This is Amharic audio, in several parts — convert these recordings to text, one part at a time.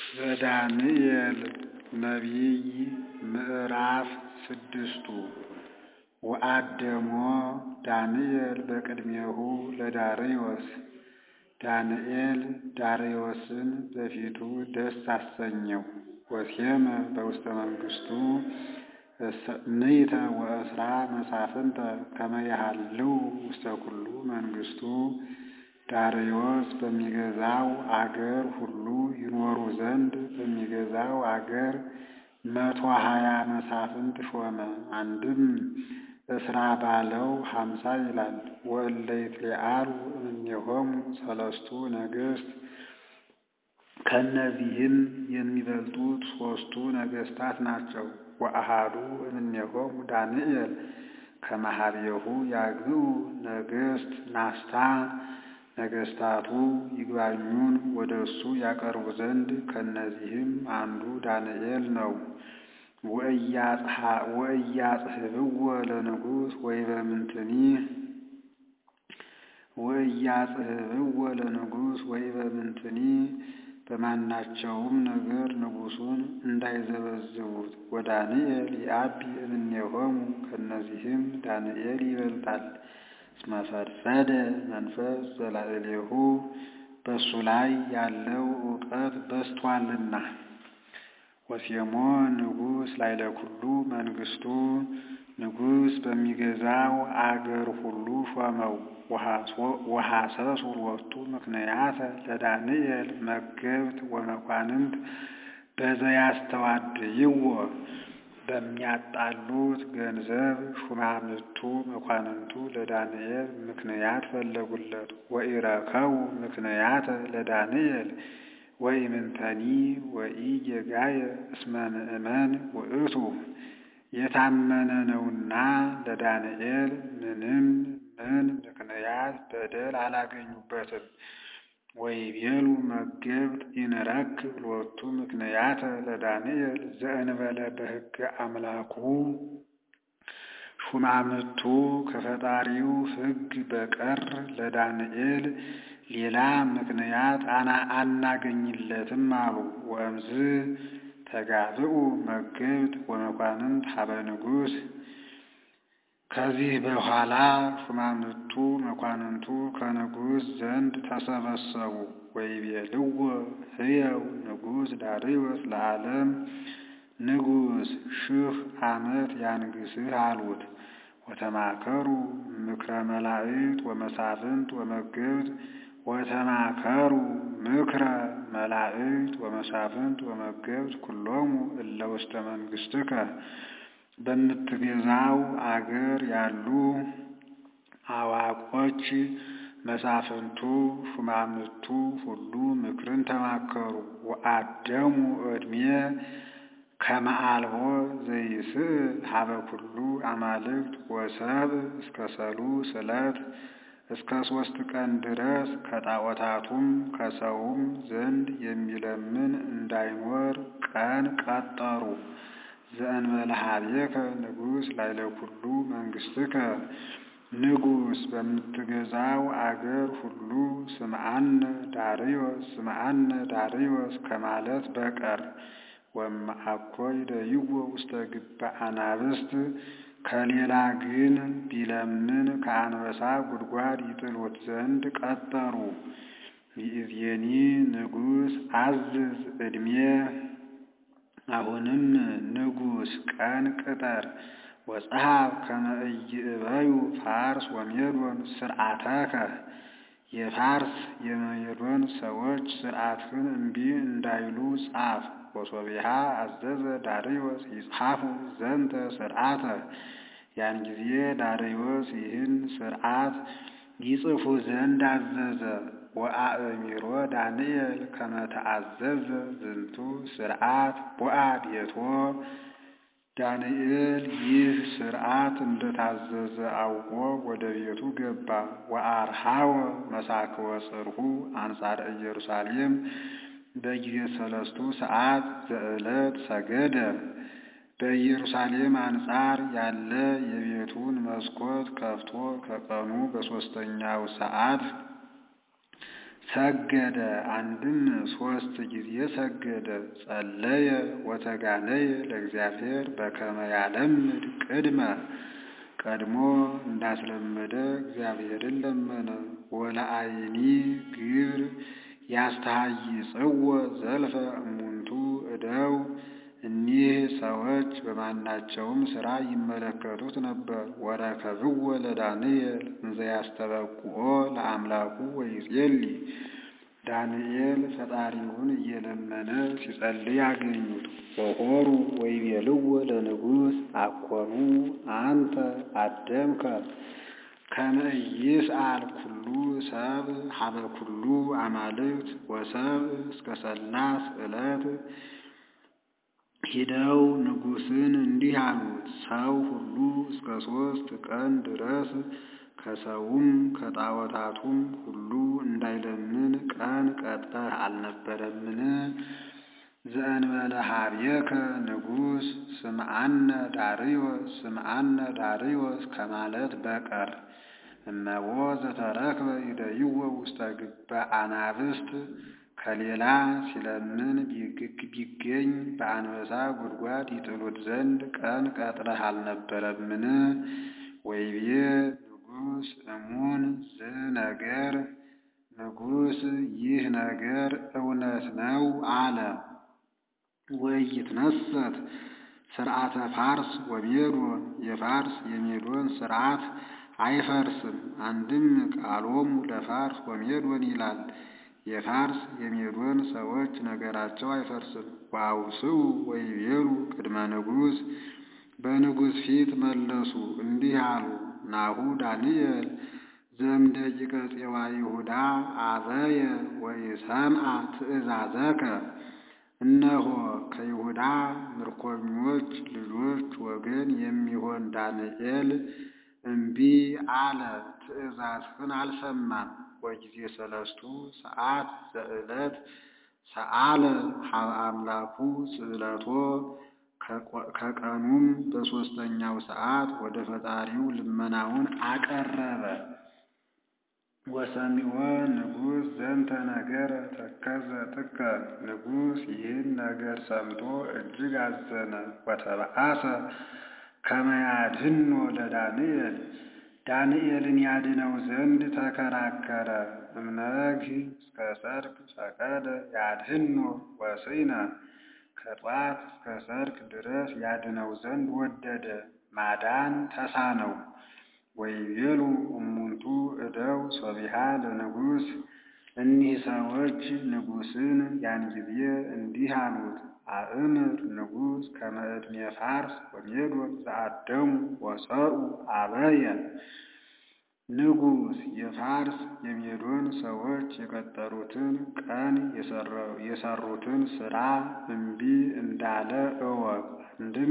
ዘዳንኤል ነቢይ ምዕራፍ ስድስቱ ወአደሞ ዳንኤል በቅድሜሁ ለዳርዮስ ዳንኤል ዳርዮስን በፊቱ ደስ አሰኘው። ወሴመ በውስተ መንግሥቱ ምእተ ወእስራ መሳፍንተ ከመ ይሃልው ውስተ ኩሉ መንግሥቱ ዳርዮስ በሚገዛው አገር ሁሉ ይኖሩ ዘንድ በሚገዛው አገር መቶ ሀያ መሳፍንት ሾመ። አንድም እስራ ባለው ሀምሳ ይላል። ወእለ ይትለአሉ እምኔሆሙ ሰለስቱ ነገሥት ከእነዚህም የሚበልጡት ሦስቱ ነገሥታት ናቸው። ወአሃዱ እምኔሆሙ ዳንኤል ከመሃቤሁ ያግብኡ ነገሥት ናስታ ነገሥታቱ ይግባኙን ወደ እሱ ያቀርቡ ዘንድ ከእነዚህም አንዱ ዳንኤል ነው። ወእያጽሕፍዎ ለንጉሥ ወይበምንትኒ ወእያጽሕፍዎ ለንጉሥ ወይበምንትኒ በማናቸውም ነገር ንጉሡን እንዳይዘበዝቡት። ወዳንኤል ይአቢ እምኔሆሙ ከእነዚህም ዳንኤል ይበልጣል። እስመ ፈድፈደ መንፈስ ዘላዕሌሁ በእሱ ላይ ያለው እውቀት በዝቶአልና። ወሴሞ ንጉሥ ላዕለ ኩሉ መንግሥቱ ንጉሥ በሚገዛው አገር ሁሉ ሾመው። ወሐሰሱ ሎቱ ምክንያተ ለዳንኤል መገብት ወመኳንንት በዘያስተዋድይዎ በሚያጣሉት ገንዘብ ሹማምቱ መኳንንቱ ለዳንኤል ምክንያት ፈለጉለት። ወኢረከቡ ምክንያተ ለዳንኤል ወኢምንተኒ ወኢጌጋየ እስመ ምእመን ውእቱ የታመነ ነውና ለዳንኤል ምንም ምን ምክንያት በደል አላገኙበትም። ወይቤሉ መገብት ኢንረክብ ሎቱ ምክንያተ ለዳንኤል ዘእንበለ በሕገ አምላኩ ሹማምቱ ከፈጣሪው ሕግ በቀር ለዳንኤል ሌላ ምክንያት አናገኝለትም አሉ። ወእምዝ ተጋብኡ መገብት ወመኳንንት ሀበ ንጉሥ ከዚህ በኋላ ሹማምቱ መኳንንቱ ከንጉሥ ዘንድ ተሰበሰቡ። ወይቤልዎ ሕየው ንጉሥ ዳርዮስ ለዓለም ንጉሥ ሺህ ዓመት ያንግሥህ አሉት። ወተማከሩ ምክረ መላእክት ወመሳፍንት ወመገብት ወተማከሩ ምክረ መላእክት ወመሳፍንት ወመገብት ኩሎሙ እለ ውስተ መንግሥትከ በምትገዛው አገር ያሉ አዋቆች መሳፍንቱ ሹማምቱ ሁሉ ምክርን ተማከሩ። ወአደሙ ዕድሜ ከመአልቦ ዘይስእል ሀበ ኩሉ አማልክት ወሰብ እስከ ሰሉስ ዕለት እስከ ሦስት ቀን ድረስ ከጣዖታቱም ከሰውም ዘንድ የሚለምን እንዳይኖር ቀን ቀጠሩ። ዘእንበለ ኀቤከ ንጉሥ ላዕለ ኩሉ መንግሥትከ ንጉሥ በምትገዛው አገር ሁሉ ስምዐነ ዳርዮስ ስምዐነ ዳርዮስ ከማለት በቀር ወእምአኮ ይደይዎ ውስተ ግበ አናብስት ከሌላ ግን ቢለምን ከአንበሳ ጉድጓድ ይጥሉት ዘንድ ቀጠሩ። ይእዜኒ ንጉሥ አዝዝ ዕድሜ አሁንም ንጉሥ ቀን ቅጠር። ወጸሐፍ ከመ ኢይእበዩ ፋርስ ወሜዶን ስርዓተከ የፋርስ የሜዶን ሰዎች ስርዓትህን እምቢ እንዳይሉ ጻፍ። ወሶቢሃ አዘዘ ዳርዮስ ይጽሐፉ ዘንተ ስርዓተ ያን ጊዜ ዳርዮስ ይህን ስርዓት ይጽፉ ዘንድ አዘዘ። ወአእሚሮ ዳንኤል ከመ ተአዘዘ ዝንቱ ስርዓት ቦአ ቤቶ ዳንኤል ይህ ስርዓት እንደታዘዘ አውቆ ወደ ቤቱ ገባ። ወአርሃወ መሳክወ ጽርሑ አንጻረ ኢየሩሳሌም በጊዜ ሰለስቱ ሰዓት ዘዕለት ሰገደ። በኢየሩሳሌም አንጻር ያለ የቤቱን መስኮት ከፍቶ ከቀኑ በሦስተኛው ሰዓት ሰገደ። አንድም ሦስት ጊዜ ሰገደ። ጸለየ ወተጋነየ ለእግዚአብሔር በከመ ያለምድ ቅድመ ቀድሞ እንዳስለመደ እግዚአብሔርን ለመነ። ወለአይኒ ግብር ያስተሃይጽዎ ዘልፈ እሙንቱ እደው እኒህ ሰዎች በማናቸውም ሥራ ይመለከቱት ነበር። ወረከብዎ ለዳንኤል እንዘ ያስተበቁኦ ለአምላኩ ወይጼሊ ዳንኤል ፈጣሪውን እየለመነ ሲጸልይ አገኙት። ወሖሩ ወይቤልዎ ለንጉሥ አኮኑ አንተ አደምከ ከመ ኢይስአል ኩሉ ሰብእ ሀበ ኩሉ አማልክት ወሰብእ እስከ ሠላስ ዕለት ሂደው ንጉሥን እንዲህ አሉት፣ ሰው ሁሉ እስከ ሦስት ቀን ድረስ ከሰውም ከጣዖታቱም ሁሉ እንዳይለምን ቀን ቀጥረህ አልነበረምን? ዘእንበለ ኀቤከ ንጉሥ ስምዐነ ዳርዮስ ስምዐነ ዳርዮስ ከማለት በቀር እመቦ ዘተረክበ ይደይዎ ውስተ ግበ አናብስት ከሌላ ሲለምን ቢገኝ በአንበሳ ጉድጓድ ይጥሉት ዘንድ ቀን ቀጥረህ አልነበረምን? ወይቤ ንጉሥ እሙን ዝነገር ንጉሥ ይህ ነገር እውነት ነው አለ። ወኢይትነሰት ሥርዓተ ፋርስ ወሜዶን የፋርስ የሜዶን ሥርዓት አይፈርስም። አንድም ቃሎሙ ለፋርስ ወሜዶን ይላል። የፋርስ የሜዶን ሰዎች ነገራቸው አይፈርስም። ወአውስኡ ወይቤሉ ቅድመ ንጉሥ በንጉሥ ፊት መለሱ እንዲህ አሉ። ናሁ ዳንኤል ዘእምደቂቀ ፄዋ ይሁዳ አበየ ወኢሰምዐ ትእዛዘከ እነሆ ከይሁዳ ምርኮኞች ልጆች ወገን የሚሆን ዳንኤል እምቢ አለ፣ ትእዛዝህን አልሰማም። ወጊዜ ሰለስቱ ሰዓት ዘዕለት ሰአለ ሀበ አምላኩ ጽዕለቶ ከቀኑም በሦስተኛው ሰዓት ወደ ፈጣሪው ልመናውን አቀረበ። ወሰሚዖ ንጉሥ ዘንተ ነገረ ተከዘ ጥቀ ንጉሥ ይህን ነገር ሰምቶ እጅግ አዘነ። ወተበአሰ ከመ ያድኅኖ ለዳንኤል ዳንኤልን ያድነው ዘንድ ተከራከረ። እምነግህ እስከ ሰርክ ፈቀደ ያድኅኖ ወስዕነ ከጧት እስከ ሰርክ ድረስ ያድነው ዘንድ ወደደ፣ ማዳን ተሳነው። ወይቤሉ እሙንቱ እደው ሶቢሃ ለንጉሥ እኒህ ሰዎች ንጉሥን ያን ጊዜ እንዲህ አሉት፣ አእምር ንጉሥ ከመ ዕድሜ ፋርስ ወሜዶን ዘአደሙ ወሰኡ አበየ ንጉሥ የፋርስ የሜዶን ሰዎች የቀጠሩትን ቀን የሰሩትን ሥራ እምቢ እንዳለ እወቅ። አንድም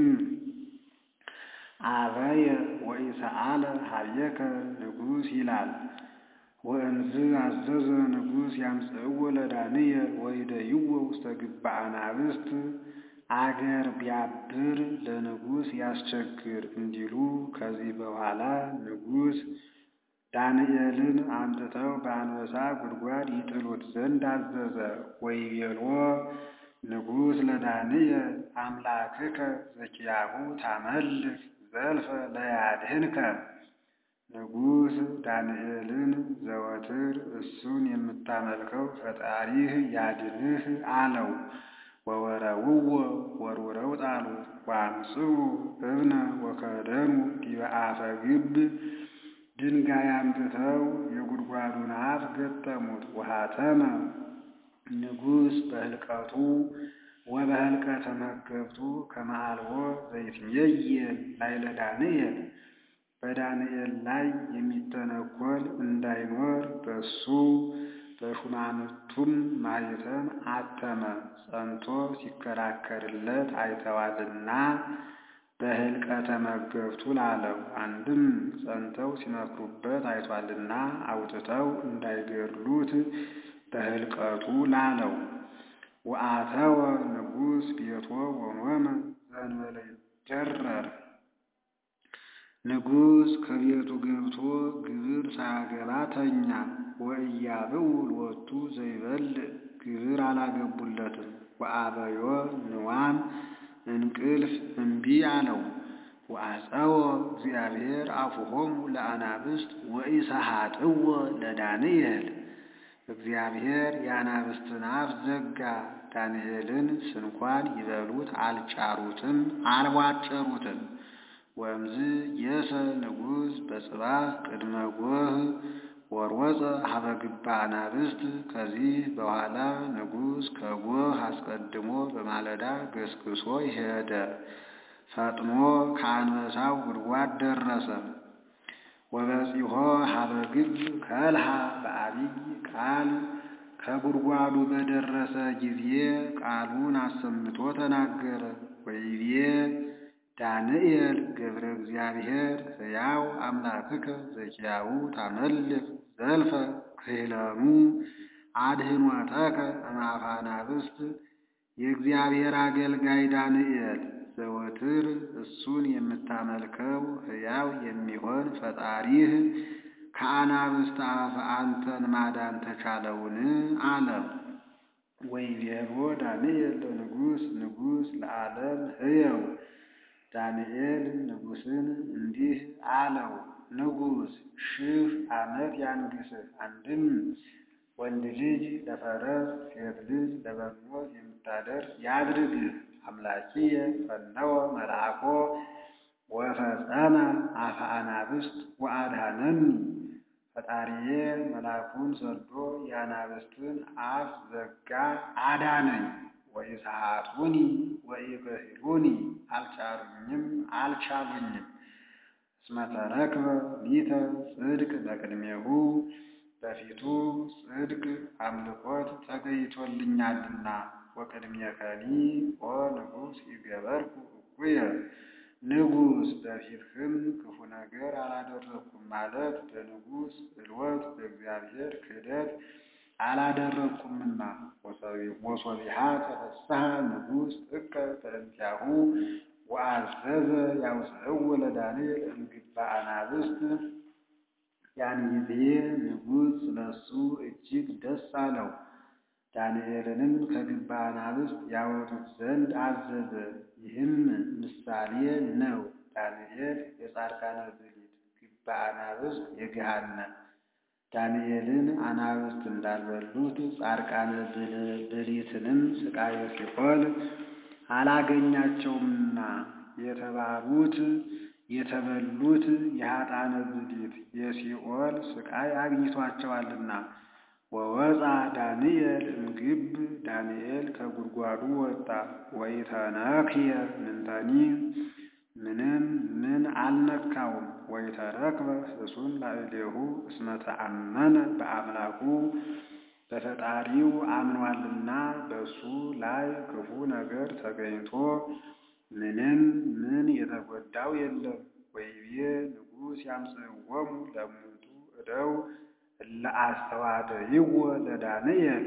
አበየ ወኢሰአለ ኀቤከ ንጉሥ ይላል። ወእንዝ አዘዘ ንጉሥ ያምጽእዎ ለዳንኤል ወይደይዎ ውስተ ግብረ አናብስት አገር ቢያብር ለንጉሥ ያስቸግር እንዲሉ ከዚህ በኋላ ንጉሥ ዳንኤልን አምጥተው በአንበሳ ጉድጓድ ይጥሉት ዘንድ አዘዘ። ወይቤሎ ንጉሥ ለዳንኤል አምላክከ ዘኪያሁ ታመልክ ዘልፈ ለያድኅንከ ንጉሥ ዳንኤልን ዘወትር እሱን የምታመልከው ፈጣሪህ ያድንህ አለው። ወወረውዎ ወርውረው ጣሉት። ወአምጽኡ እብነ ወከደኑ ዲበ አፈ ግብ ድንጋይ አምጥተው የጉድጓዱን አፍ ገጠሙት። ወሃተመ ንጉሥ በህልቀቱ ወበህልቀተ መገብቱ ከመ አልቦ ዘይትሜየል ላዕለ ዳንኤል በዳንኤል ላይ የሚተነኰል እንዳይኖር በሱ በሹማምቱም ማኅተም አተመ። ጸንቶ ሲከራከርለት አይተዋልና በህልቀተ መገብቱ ላለው። አንድም ጸንተው ሲመክሩበት አይቷልና አውጥተው እንዳይገድሉት በህልቀቱ ላለው። ወአተወ ንጉሥ ቤቶ ወኖመ ዘእንበለ ይጀረር ንጉሥ ከቤቱ ገብቶ ግብር ሳያገባ ተኛ። ወኢያብኡ ሎቱ ዘይበልዕ ግብር አላገቡለትም። ወአበዮ ንዋም እንቅልፍ እምቢ አለው። ወአፀወ እግዚአብሔር አፉሆሙ ለአናብስት ወኢሰሃጥዎ ለዳንኤል እግዚአብሔር የአናብስትን አፍ ዘጋ። ዳንኤልን ስንኳን ይበሉት አልጫሩትም አልቧጨሩትም። ወእምዝ የሰ ንጉሥ በጽባሕ ቅድመ ጎህ ወሮፀ ሀበ ግባ አናብስት። ከዚህ በኋላ ንጉሥ ከጎህ አስቀድሞ በማለዳ ገስግሶ ሄደ። ፈጥኖ ከአንበሳው ጉድጓድ ደረሰ። ወበጺሖ ሀበ ግብ ከልሃ በአቢይ ቃል ከጉድጓዱ በደረሰ ጊዜ ቃሉን አሰምቶ ተናገረ። ወይቤ ዳንኤል ገብረ እግዚአብሔር ሕያው አምላክከ ዘኪያው ታመልክ ዘልፈ ክህለኑ አድህኖተከ እምአፈ አናብስት የእግዚአብሔር አገልጋይ ዳንኤል ዘወትር እሱን የምታመልከው ሕያው የሚሆን ፈጣሪህ ከአናብስት አፍ አንተን ማዳን ተቻለውን? አለ። ወይቤሎ ዳንኤል ለንጉሥ ንጉሥ ለዓለም ሕየው ዳንኤል ንጉሥን እንዲህ አለው፣ ንጉሥ ሺህ ዓመት ያንግሥህ። አንድም ወንድ ልጅ ለፈረስ ሴት ልጅ ለበቅሎት የምታደርስ ያድርግህ። አምላኪየ ፈነወ መልአኮ ወፈጸመ አፈ አናብስት ወአድኀነኒ። ፈጣሪዬ መልአኩን ሰዶ የአናብስትን አፍ ዘጋ አዳነኝ። ወኢሰሃጡኒ ወኢክህሉኒ አልጫሩኝም አልቻሉኝም። እስመ ተረክበ ሊተ ጽድቅ በቅድሜሁ በፊቱ ጽድቅ አምልኮት ተገይቶልኛልና። ወቅድሜከኒ ኦ ንጉሥ ይገበርኩ እኩየ ንጉሥ በፊትህም ክፉ ነገር አላደረግኩም ማለት በንጉሥ ዕልወት በእግዚአብሔር ክህደት አላደረግኩምና። ወሶቢሃ ተፈስሐ ንጉሥ ጥቀ በእንቲአሁ ወአዘዘ ያውፅእዎ ለዳንኤል እምግባ አናብስት። ያን ጊዜ ንጉሥ ስለሱ እጅግ ደስ አለው። ዳንኤልንም ከግባ አናብስት ያወጡት ዘንድ አዘዘ። ይህም ምሳሌ ነው። ዳንኤል የጻድቃነ ብሊት፣ ግባ አናብስት የገሃነም። ዳንኤልን አናብስት እንዳልበሉት ጻድቃነ ብሊትንም ሥቃየ ሲኦል አላገኛቸውምና የተባሉት የተበሉት የኃጥአነ ብሊት የሲኦል ሥቃይ አግኝቷቸዋልና። ወወፃ ዳንኤል እምግብ ዳንኤል ከጉድጓዱ ወጣ። ወኢተነክየ ምንተኒ ምንም ምን አልነካውም። ወኢተረክበ ፍሱን ላዕሌሁ እስመ ተአመነ በአምላኩ በፈጣሪው አምኗልና በሱ ላይ ክፉ ነገር ተገኝቶ ምንም ምን የተጎዳው የለም። ወይቤ ንጉሥ ያምጽእዎሙ ለእሙንቱ እደው እለ አስተዋደይዎ ለዳንኤል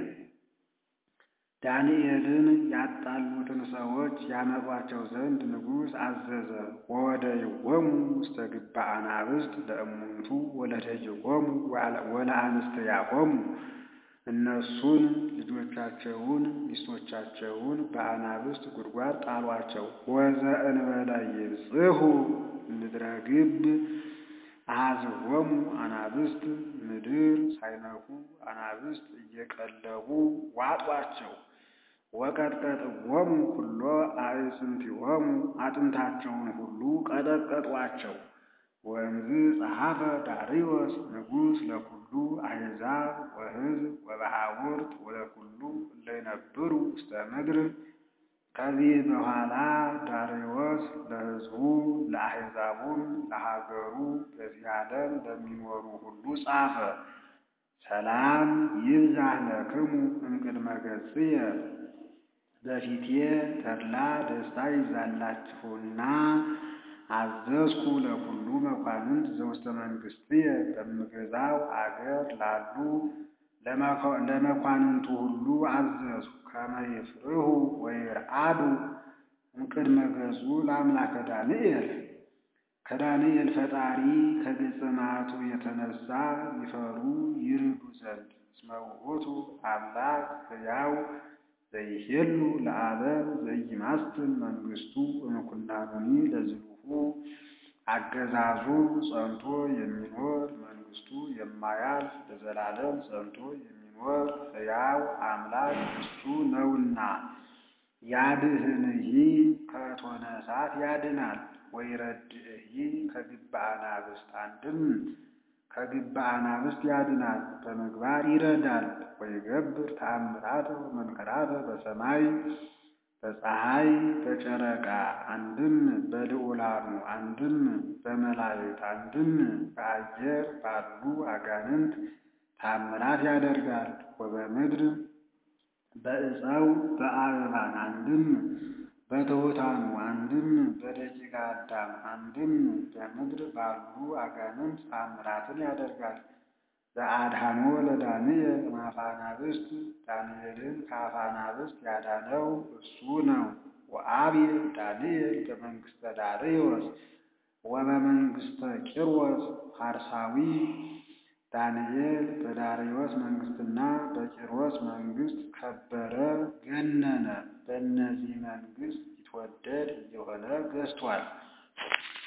ዳንኤልን ያጣሉትን ሰዎች ያመጧቸው ዘንድ ንጉሥ አዘዘ። ወወደይዎሙ ውስተ ግባ አናብስት ለእሙንቱ ወለደይዎሙ ወለአንስትያሆሙ እነሱን ልጆቻቸውን ሚስቶቻቸውን በአናብስት ጉድጓድ ጣሏቸው። ወዘእንበለ ይብጽሑ ምድረ ግብ አኀዝዎሙ አናብስት ምድር ሳይነኩ አናብስት እየቀለቡ ዋጧቸው። ወቀጥቀጥዎሙ ኩሎ አዕጽምቲሆሙ አጥንታቸውን ሁሉ ቀጠቀጧቸው። ወእምዝ ጸሐፈ ዳርዮስ ንጉሥ ለኩሉ አሕዛብ ወሕዝብ ወበሃውርት ወለኩሉ እለ ይነብሩ ውስተ ምድር። ከዚህ በኋላ ዳርዮስ ለሕዝቡ ለአሕዛቡም ለሀገሩ በዚህ ዓለም ለሚኖሩ ሁሉ ጻፈ። ሰላም ይብዛህ ለክሙ እምቅድመ ገጽየ በፊቴ ተድላ ደስታ ይብዛላችሁና አዘዝኩ ለኩሉ መኳንንት ዘውስተ መንግሥትየ በምገዛው አገር ላሉ ለመኳንንቱ ሁሉ አዘዝኩ። ከመ ይፍርሁ ወይርአዱ እምቅድመ ገጹ ለአምላከ ዳንኤል ከዳንኤል ፈጣሪ ከገጸ መዓቱ የተነሳ ይፈሩ ይርዱ ዘንድ እስመ ውእቱ አምላክ ሕያው ዘይሄሉ ለዓለም ዘይማስትን መንግሥቱ እምኩናኑኒ ለዝሉሁ አገዛዙ ጸንቶ የሚኖር መንግሥቱ የማያልፍ ለዘላለም ጸንቶ የሚኖር ሕያው አምላክ እሱ ነውና ያድኅንሂ ከእቶነ እሳት ያድናል ወይረድእሂ ከግብረ አናብስት አንድም ከግብረ አናብስት ያድናል በምግባር ይረዳል ወይገብር ተአምራተ ወመንከራተ በሰማይ በፀሐይ በጨረቃ አንድም በልዑላኑ አንድም በመላእክት አንድም በአየር ባሉ አጋንንት ተአምራት ያደርጋል ወበምድር በዕፀው በአበባን አንድም በትሑታኑ አንድም በደቂቀ አዳም አንድም በምድር ባሉ አጋንንት ተአምራትን ያደርጋል። ዘአድኃኖ ለዳንኤል እምአፋናብስት ዳንኤልን ከአፋናብስት ያዳነው እሱ ነው። ወአብየ ዳንኤል በመንግሥተ ዳርዮስ ወበመንግሥተ ቂሮስ ፋርሳዊ ዳንኤል በዳርዮስ መንግሥትና በቂሮስ መንግሥት ከበረ ገነነ። በእነዚህ መንግሥት ይትወደድ እየሆነ ገዝቷል።